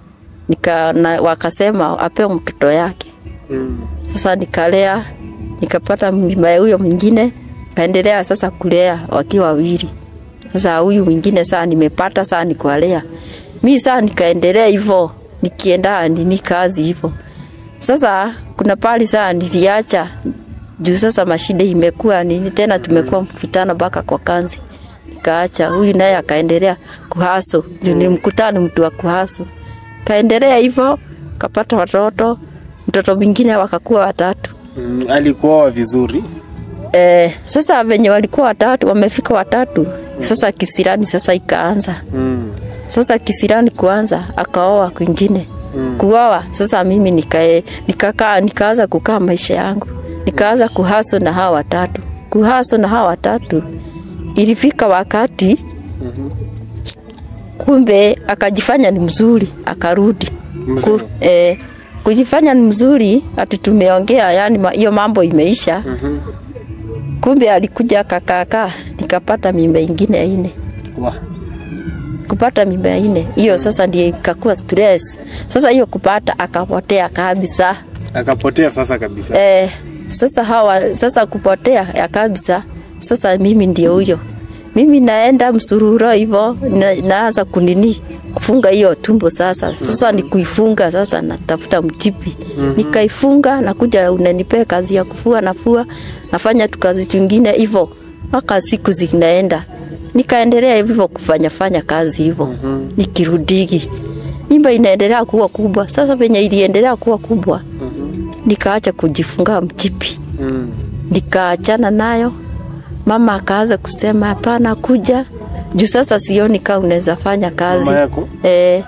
nika na, wakasema apewe mtoto yake Mm. sasa nikalea nikapata mimba ya huyo mwingine kaendelea sasa kulea wakiwa wawili sasa huyu mwingine saa nimepata saa nikwalea mi saa nikaendelea hivyo nikienda nini kazi hivyo sasa kuna pali saa niliacha juu sasa mashida imekuwa nini tena tumekuwa mkutano mpaka kwa kanzi nikaacha huyu naye akaendelea kuhaso juu nilimkutana mtu wa kuhaso kaendelea hivyo kapata watoto mtoto mwingine wakakuwa watatu Mm. Alikuoa vizuri. Eh, sasa venye walikuwa watatu wamefika watatu sasa kisirani sasa ikaanza Mm. sasa kisirani kuanza akaoa kwingine Mm. kuoa sasa mimi nikae nikakaa nikaanza kukaa maisha yangu nikaanza kuhaso na hawa watatu kuhaso na hawa watatu ilifika wakati Mhm. kumbe akajifanya ni mzuri akarudi Mzee. Ku, eh, kujifanya ni mzuri ati tumeongea yani ma- hiyo mambo imeisha Mhm. kumbe alikuja akakaakaa nikapata mimba ingine ya ine Wa. kupata mimba ya ine hiyo sasa ndio ikakuwa stress sasa hiyo kupata akapotea kabisa Akapotea sasa kabisa. eh, sasa hawa sasa kupotea ya kabisa sasa mimi ndio huyo mimi naenda msururo hivyo na, naanza kunini kufunga hiyo tumbo sasa sasa ni kuifunga sasa natafuta mchipi nikaifunga nakuja unanipea kazi ya kufua nafua nafanya tu kazi tungine hivyo mpaka siku zinaenda nikaendelea hivyo kufanya fanya kazi hivyo nikirudigi mimba inaendelea kuwa kubwa sasa venye iliendelea kuwa kubwa nikaacha kujifunga mchipi Mm. nikaachana nayo mama akaanza kusema hapana kuja juu sasa sioni kaa unaweza fanya kazi Mama yako? eh,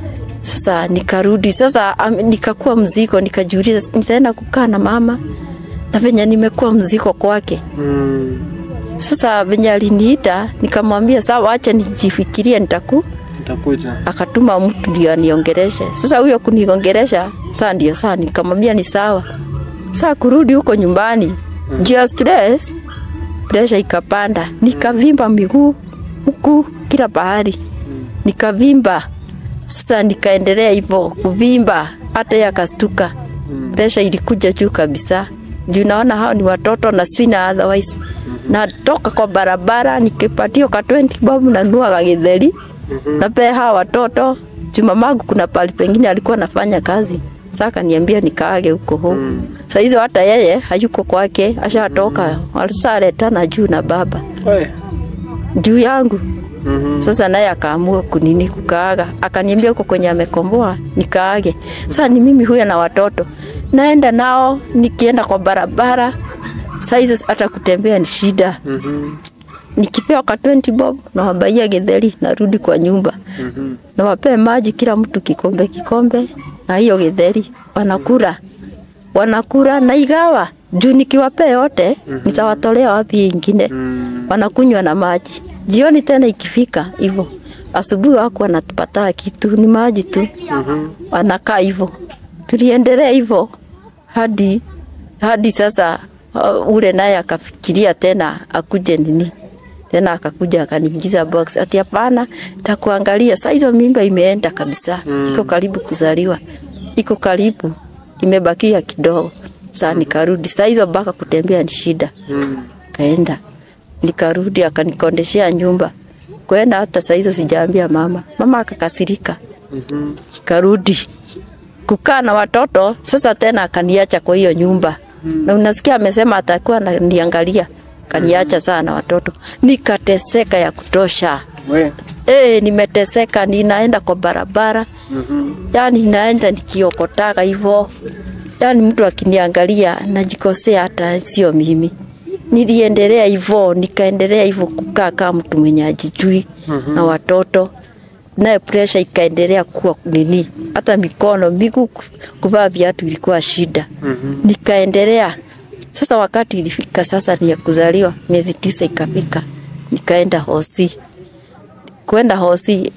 sasa nikarudi sasa am, nikakuwa mzigo nikajiuliza nitaenda kukaa na mama na venye nimekuwa mzigo kwake Mm. sasa venye aliniita nikamwambia sawa acha nijifikirie nitaku Utakuja. akatuma mtu ndio aniongereshe. Sasa huyo kuniongeresha, saa ndio saa nikamwambia ni sawa. Saa kurudi huko nyumbani mm. juu ya stress, presha ikapanda, nikavimba miguu huku kila pahali mm. nikavimba. Sasa nikaendelea hivyo kuvimba, hata yeye akastuka mm. presha ilikuja juu kabisa juu naona hao ni watoto na sina otherwise mm-hmm. natoka kwa barabara nikipatio ka 20 bob nanuaga githeri mm-hmm. napea hawa watoto juu mamangu kuna pali pengine alikuwa anafanya kazi sasa akaniambia nikaage huko home mm. saa hizo hata yeye hayuko kwake ashatoka mm. walisaletana juu na baba We. juu yangu Mhm. sasa naye akaamua kunini kukaaga, akaniambia huko kwenye amekomboa nikaage. Sasa ni mimi huyo na watoto naenda nao, nikienda kwa barabara saa hizo hata kutembea ni shida. Mhm. Nikipewa ka 20 bob nawabaia githeri, narudi kwa nyumba Mhm. nawapee maji kila mtu kikombe kikombe, na hiyo githeri wanakula wanakula na igawa juu nikiwapea yote nitawatolea wapi hii ingine Mm. wanakunywa na maji jioni tena ikifika hivyo asubuhi wako wanatupataa kitu ni maji tu Mhm. wanakaa hivyo tuliendelea hivyo hadi hadi sasa uh, ule naye akafikiria tena akuje nini tena akakuja akaniingiza box ati hapana takuangalia saa hizo mimba imeenda kabisa Mm. iko karibu kuzaliwa iko karibu imebakia kidogo saa nikarudi saa hizo mpaka kutembea ni shida Mm. kaenda nikarudi akanikondeshea nyumba kwenda hata saa hizo sijaambia mama mama akakasirika Mhm. karudi kukaa na watoto sasa tena akaniacha kwa hiyo nyumba Mm. na unasikia amesema atakuwa ananiangalia kaniacha sana na watoto nikateseka ya kutosha We. e, nimeteseka ninaenda kwa barabara Mhm. yani naenda nikiokotaga hivyo yani mtu akiniangalia najikosea hata sio mimi niliendelea hivyo nikaendelea hivyo kukaa kama mtu mwenye ajijui Mhm. na watoto naye presha ikaendelea kuwa nini hata mikono miguu kuvaa viatu ilikuwa shida Mhm. nikaendelea sasa wakati ilifika sasa ni ya kuzaliwa miezi tisa ikafika nikaenda hosi kwenda hosi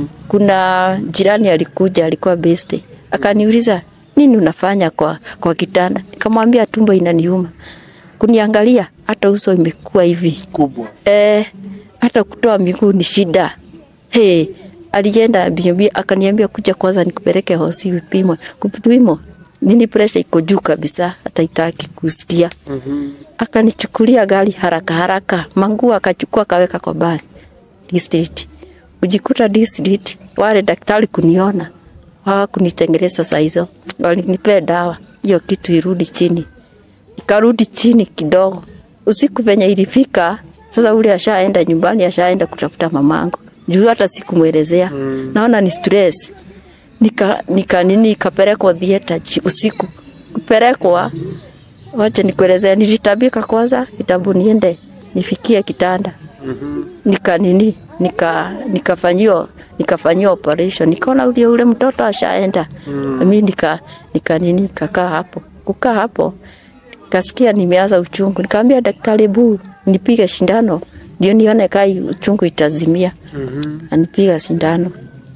kuna jirani alikuja alikuwa beste akaniuliza nini unafanya kwa, kwa kitanda nikamwambia tumbo inaniuma kuniangalia hata uso imekuwa hivi Kubwa. eh, hata kutoa miguu ni shida. Hey, alienda bibi akaniambia kuja kwanza nikupeleke hosi vipimwe. Kupimwa nini pressure iko juu kabisa hata itaki kusikia. Mhm. Akanichukulia gari haraka haraka, manguo akachukua akaweka kwa bagi. District. Ujikuta district wale daktari kuniona hawakunitengeneza saa hizo, walinipea dawa hiyo kitu irudi chini ikarudi chini kidogo. Usiku venye ilifika sasa, ule ashaenda nyumbani, ashaenda kutafuta mamangu juu hata sikumwelezea Mm. naona ni stress. Nika, nika nini ikapelekwa theater chi- usiku kupelekwa, wacha nikuelezea, nilitabika kwanza kitabu niende nifikie kitanda Mhm. nika nini nika nikafanyiwa nikafanyiwa operation nikaona ule ule mtoto ashaenda Mm. mimi nika nika nini nikakaa hapo kukaa hapo kasikia nimeanza uchungu nikamwambia daktari bu nipige shindano ndio nione kai uchungu itazimia Mhm. anipiga sindano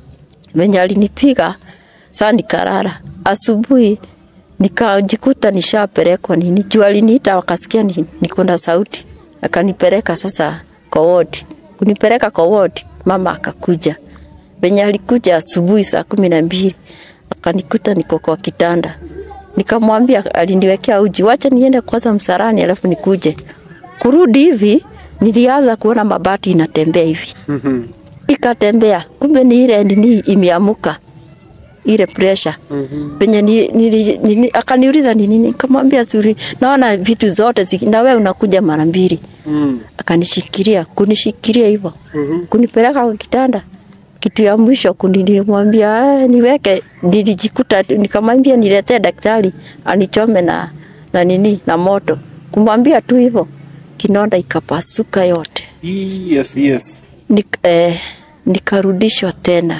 venye alinipiga saa nikarara asubuhi nikajikuta nishapelekwa nini juu aliniita wakasikia ni, niko na sauti akanipeleka sasa kwa wodi kunipeleka kwa wodi mama akakuja venye alikuja asubuhi saa kumi na mbili akanikuta niko kwa kitanda nikamwambia aliniwekea uji wacha niende kwanza msarani alafu nikuje kurudi hivi nilianza kuona mabati inatembea hivi Mhm. ikatembea kumbe ni ile nini imeamuka ile pressure Mhm. penye ni, ni, ni, ni, akaniuliza ni nini nikamwambia suri naona vitu zote ziki, na wewe unakuja mara mbili Mm. akanishikilia kunishikilia hivyo Mhm. kunipeleka kwa kitanda kitu ya mwisho kuni- nilimwambia "Ah, niweke nilijikuta tu- nikamwambia niletee daktari anichome na na nini na moto kumwambia tu hivyo kinonda ikapasuka yote Yes, yes. Nik, eh, nikarudishwa tena.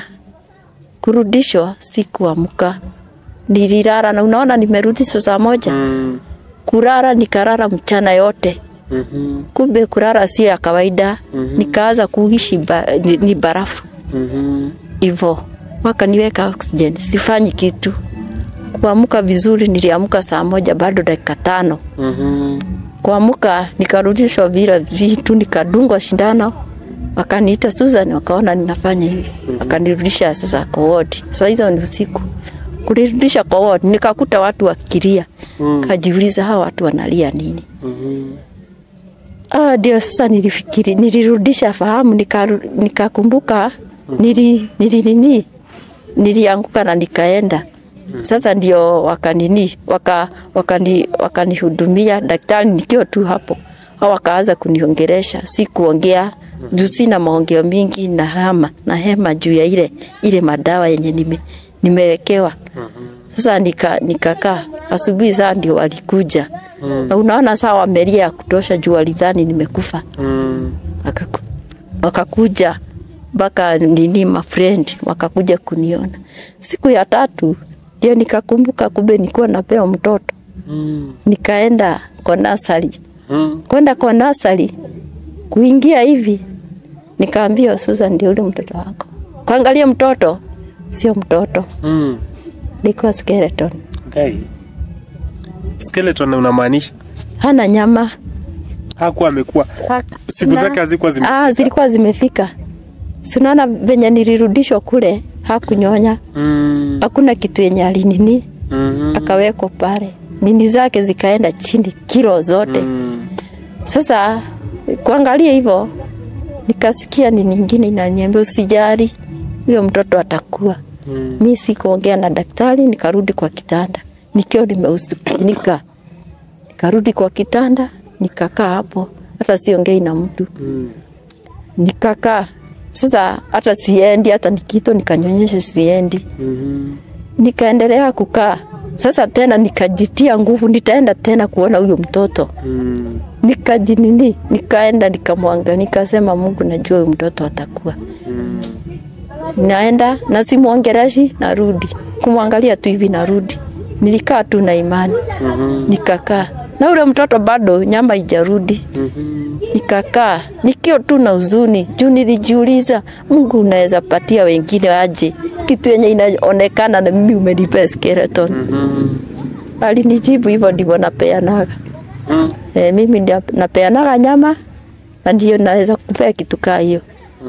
Kurudishwa si kuamka, nililala na unaona nimerudishwa saa moja. Mm. Kulala nikalala mchana yote, Mhm. kumbe kulala sio ya kawaida. Mhm. Nikaanza kuishi ba, ni, ni barafu Mhm. hivyo, wakaniweka oxygen, sifanyi kitu. Kuamka vizuri, niliamka saa moja bado dakika tano Mhm. kuamka nikarudishwa bila vitu, nikadungwa shindano, wakaniita Susan, wakaona ninafanya hivi, wakanirudisha sasa kwa wodi. Sasa hizo ni usiku, kulirudisha kwa wodi, nikakuta watu wakilia, Mm. kajiuliza hawa watu wanalia nini? Mhm. Ah, ndio sasa nilifikiri, nilirudisha fahamu, nikaru- nikakumbuka nili nili nini nilianguka na nikaenda sasa ndio wakanini waka, wakani, wakanihudumia daktari nikiwa tu hapo au wakaanza kuniongeresha si kuongea juu sina maongeo mingi na hama na hema juu ya ile ile madawa yenye nime, nimewekewa sasa nika nikakaa asubuhi saa ndio walikuja Mm. na unaona saa wamelia ya kutosha juu walidhani nimekufa Mm. Wakaku, wakakuja mpaka nini mafriend wakakuja kuniona siku ya tatu ndio nikakumbuka kumbe nilikuwa napewa mtoto Mm. nikaenda kwa nasari. Mm. Kwenda kwa nasari, kuingia hivi, nikaambia Susan, ndio ule mtoto wako. Kuangalia mtoto, sio mtoto, Mm. ilikuwa skeleton, Okay. Skeleton unamaanisha hana nyama hakuwa amekuwa Ha- Siku na- zake hazikuwa zime- Ah, zilikuwa zimefika. Si unaona venye nilirudishwa kule, hakunyonya, mm. hakuna kitu yenye alinini, mm akawekwa pale, nini zake zikaenda chini, kilo zote. mm. Sasa kuangalia hivyo, nikasikia ni nyingine inaniambia usijali, huyo mtoto atakuwa. Mm. Mi sikuongea na daktari, nikarudi kwa kitanda nikiwa nimeusunika, nikarudi kwa kitanda nikakaa hapo, hata siongei na mtu Mm. nikakaa sasa, hata siendi, hata nikito nikanyonyesha siendi, Mm. nikaendelea kukaa. Sasa tena nikajitia nguvu, nitaenda tena kuona huyo mtoto Mm. nikajinini, nikaenda nikamwangalia, nikasema Mungu, najua huyu mtoto atakuwa. Mm. Naenda na simwongeleshi, narudi kumwangalia tu hivi, narudi. Nilikaa tu na imani, Mhm. nikakaa na ule mtoto bado nyama ijarudi. Mhm. Nikakaa nikiwa tu na huzuni juu nilijiuliza, Mungu unaweza patia wengine aje kitu yenye inaonekana na mimi umenipea skeleton. Mhm. Alinijibu hivyo ndivyo napeanaga. Mm. E, mimi ndio napeanaga nyama na ndio naweza kupea kitu kaa hiyo.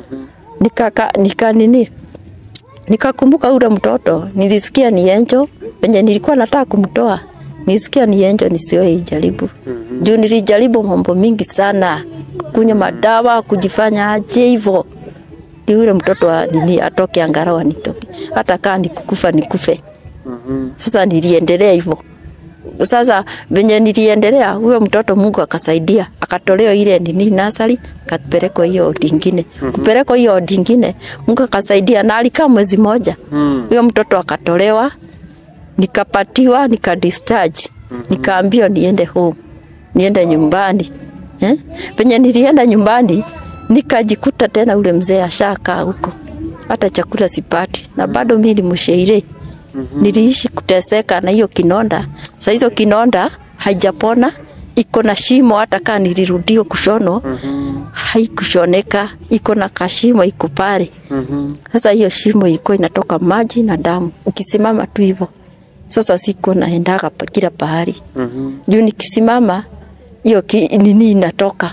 Nikaka nika nini? Nikakumbuka ule mtoto, nilisikia ni enjo, penye nilikuwa nataka kumtoa. Nilisikia ni enjo nisiwe ijaribu. Juu nilijaribu mambo mingi sana, kunywa madawa, kujifanya aje hivyo. Ndio ule mtoto wa nini atoke angalau anitoke. Hata kaa nikukufa nikufe. Mhm. Sasa niliendelea hivyo. Sasa venye niliendelea, huyo mtoto Mungu akasaidia, akatolewa ile nini nasari, akapelekwa hiyo odi ingine. Kupelekwa hiyo odi ingine, Mungu akasaidia na alikaa mwezi moja. Mm. Huyo mtoto akatolewa, nikapatiwa, nika discharge. Nikaambiwa niende home, niende nyumbani. Eh? Penye nilienda nyumbani, nikajikuta tena ule mzee ashakaa huko. Hata chakula sipati na bado mimi ni mshairi. Niliishi kuteseka na hiyo kinonda. Sasa hizo kinonda haijapona, iko na shimo hata kama nilirudio kushono haikushoneka, iko na kashimo iko pale. Mhm. Sasa hiyo shimo ilikuwa inatoka maji na damu, ukisimama tu hivyo. Sasa siko naendaga pa kila pahali Mhm. juu nikisimama hiyo ki, nini inatoka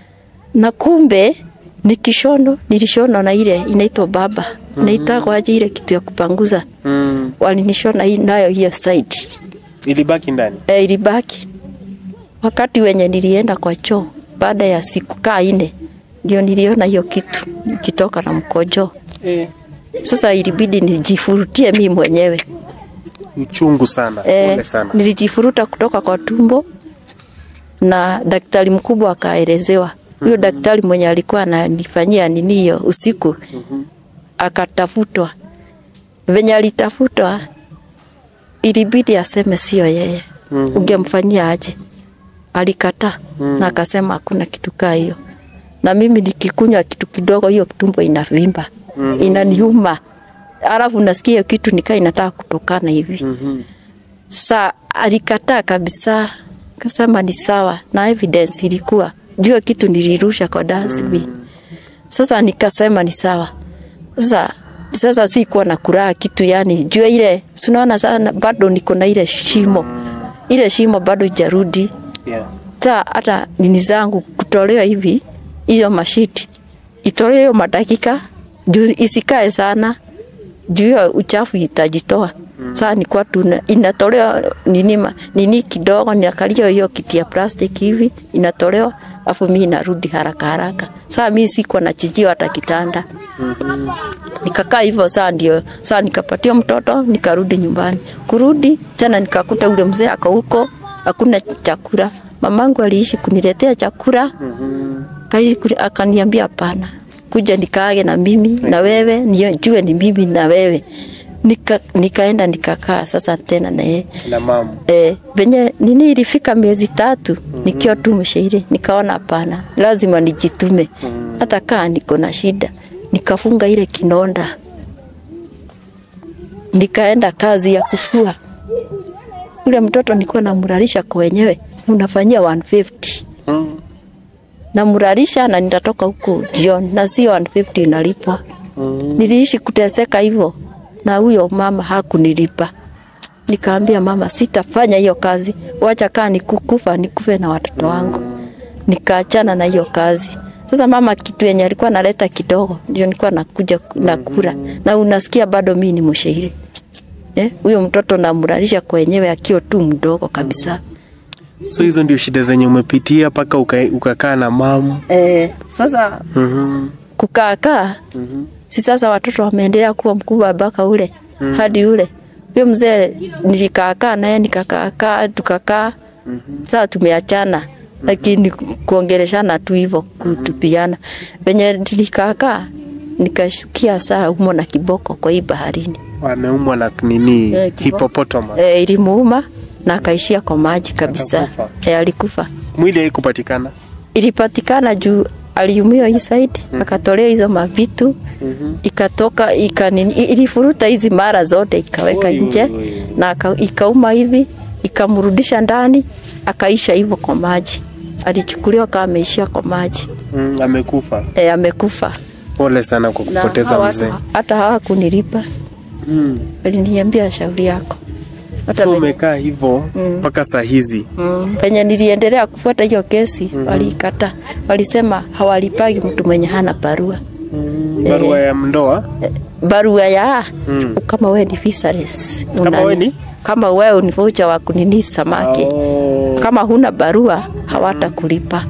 na kumbe ni kishono nilishona na ile inaitwa baba inaitagwa aje ile kitu ya kupanguza Mm. walinishona hii- nayo hiyo side Ilibaki ndani. e, ilibaki wakati wenye nilienda kwa choo baada ya siku kaa ine ndio niliona hiyo kitu ikitoka na mkojo Eh. sasa ilibidi nijifurutie mi mwenyewe Uchungu sana. Eh, Pole sana. nilijifuruta kutoka kwa tumbo na daktari mkubwa akaelezewa. Huyo daktari mwenye alikuwa ananifanyia nini hiyo usiku akatafutwa. Venye alitafutwa ilibidi aseme sio yeye. Mhm. Ungemfanyia aje? Alikataa na akasema hakuna kitu kaa hiyo. Na mimi nikikunywa kitu kidogo hiyo tumbo inavimba. Inaniuma. Alafu nasikia hiyo kitu nikaa inataka kutokana hivi. Mhm. Sa alikataa kabisa, kasema ni sawa, na evidence ilikuwa jua kitu nilirusha kwa dustbin. Sasa nikasema ni sawa. Sasa sasa sikuwa na kuraha kitu yani, jua ile sunaona sana, bado niko na ile shimo, ile shimo bado ijarudi Yeah. ta hata nini zangu kutolewa hivi hiyo mashiti itolewe hiyo madakika juu isikae sana juu hiyo uchafu itajitoa saa nikuwa tuna inatolewa nini, ma- nini kidogo niakalia hiyo kiti ya plastiki hivi inatolewa afu mi inarudi haraka haraka saa mi sikuwa na chijio hata kitanda nikakaa hivyo saa ndio saa nikapatia mtoto nikarudi nyumbani kurudi tena nikakuta ule mzee ako huko hakuna chakula mamangu aliishi kuniletea chakula Mhm. kaishi kuni- akaniambia hapana kuja nikaage na mimi na wewe nijue ni mimi na wewe Nika, nikaenda nikakaa sasa tena na yeye Na mama. Eh, venye nini ilifika miezi tatu nikiwa tu mshairi, nikaona hapana, lazima nijitume hata kaa niko na shida. Nikafunga ile kinonda, nikaenda kazi ya kufua. ule mtoto nilikuwa namlalisha kwa wenyewe unafanyia 150 Mm. namlalisha na nitatoka huko jioni na sio 150 inalipwa. Mm. Niliishi kuteseka hivyo na huyo mama hakunilipa. Nikaambia mama, sitafanya hiyo kazi, wacha kaa nikukufa nikufe na watoto wangu. Nikaachana na hiyo kazi. Sasa mama kitu yenye alikuwa analeta kidogo ndio nilikuwa nakuja nakula, na unasikia bado mimi ni mshairi eh, huyo mtoto namlalisha kwenyewe akiwa tu mdogo kabisa. So hizo ndio shida zenye umepitia mpaka uka- ukakaa na mamu. Eh, sasa Mhm. kukaakaa Mhm. si sasa watoto wameendelea kuwa mkubwa mpaka ule hadi ule huyo mzee nilikaakaa naye nikakaakaa tukakaa saa tumeachana lakini ku- kuongeleshana tu hivyo kutupiana venye nilikaakaa nikasikia saa umo na kiboko kwa hii baharini Ameumwa na nini? Eh, kiboko. Hippopotamus. e, ilimuuma na akaishia kwa maji kabisa Akakufa. e, alikufa Mwili haikupatikana. ilipatikana juu aliumiwa hii side akatolewa hizo mavitu Mhm. ikatoka ikanini, ilifuruta hizi mara zote ikaweka Oi, nje oi, oi. na aka- ikauma hivi ikamrudisha ndani akaisha hivyo kwa maji alichukuliwa kama ameishia kwa maji Mm, amekufa. e, amekufa Pole sana kwa na kupoteza hawa mzee. watu hata hawakunilipa Mm. aliniambia shauri yako hata So venye- umekaa hivyo mpaka saa hizi. Mm. Penye niliendelea kufuata hiyo kesi walikata, walisema hawalipagi mtu mwenye hana barua Barua ya ndoa. Eh, barua ya Mm. kama wewe ni fisheries Kama wewe ni? kama wewe ni voucher wa kunini samaki Oh. kama huna barua hawatakulipa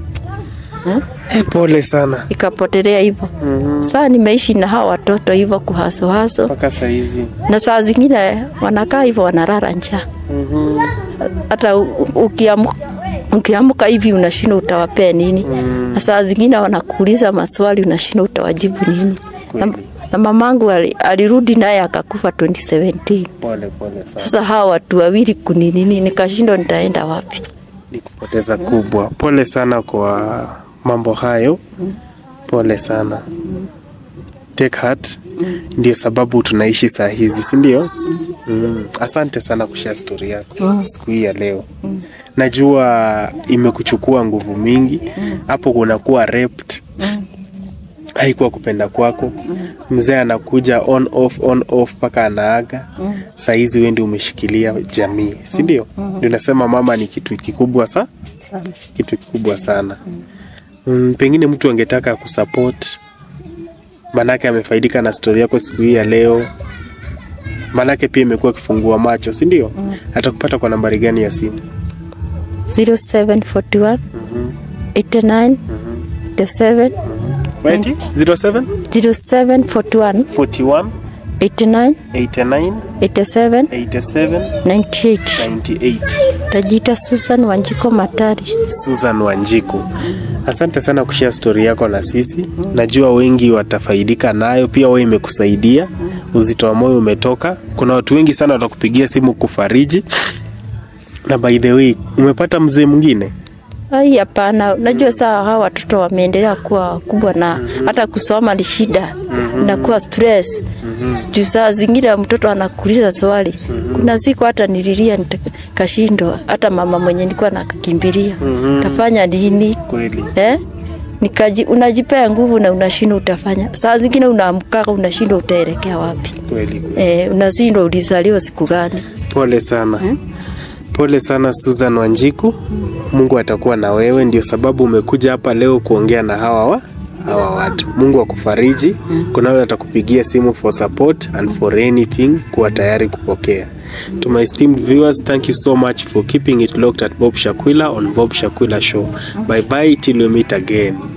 Eh, pole sana. ikapotelea hivyo Mhm. saa nimeishi na hawa watoto hivyo kuhasohaso Mpaka saa hizi. na saa zingine wanakaa hivyo wanalala njaa Mhm. hata u- ukiamuka ukiamuka hivi unashindwa utawapea nini Mm. na saa zingine wanakuuliza maswali unashindwa utawajibu nini na, Kweli. na mamangu ali- alirudi naye akakufa 2017 Pole pole sana. sasa hawa watu wawili kuninini nikashindwa nitaenda wapi Ni kupoteza kubwa. Pole sana kwa mambo hayo. Pole sana. Take heart. Ndio sababu tunaishi saa hizi, si ndio? Mm. Asante sana kushare story yako siku hii ya leo. Najua imekuchukua nguvu mingi hapo, kunakuwa raped haikuwa kupenda kwako. Mzee anakuja on off on off mpaka anaaga. Saa hizi wewe ndio umeshikilia jamii, si ndio? Ndio nasema mama ni kitu kikubwa sa kitu kikubwa sana. Mm, pengine mtu angetaka kusupport, manake amefaidika na stori yako siku hii ya leo, manake pia imekuwa kifungua macho, si ndio? Atakupata kwa nambari gani ya simu? 0741 89 87 Wait, 07 0741 41 89 89 87 87 98 98. tajiita Susan Wanjiko Matari Susan Wanjiku, asante sana kushare stori yako na sisi. Najua wengi watafaidika nayo, pia wewe imekusaidia, uzito wa moyo umetoka. Kuna watu wengi sana watakupigia simu kufariji. Na by the way, umepata mzee mwingine? Ai, hapana. Unajua saa hawa watoto wameendelea kuwa wakubwa na hata kusoma ni shida, inakuwa stress juu saa zingine mtoto anakuuliza swali. Kuna siku hata nililia nikashindwa, hata mama mwenye nilikuwa nakimbilia tafanya nini Kweli eh? Nikaji, unajipea nguvu na unashindwa utafanya. Saa zingine unaamkaka unashindwa utaelekea wapi kweli. eh, unashindwa ulizaliwa siku gani. Pole sana pole sana Susan Wanjiku, Mungu atakuwa na wewe. Ndio sababu umekuja hapa leo kuongea na hawa wa hawa watu. Mungu akufariji. Kuna wale atakupigia simu for support and for anything, kuwa tayari kupokea. To my esteemed viewers, thank you so much for keeping it locked at Bob Shakwila on Bob Shakwila Show. Bye bye till we meet again.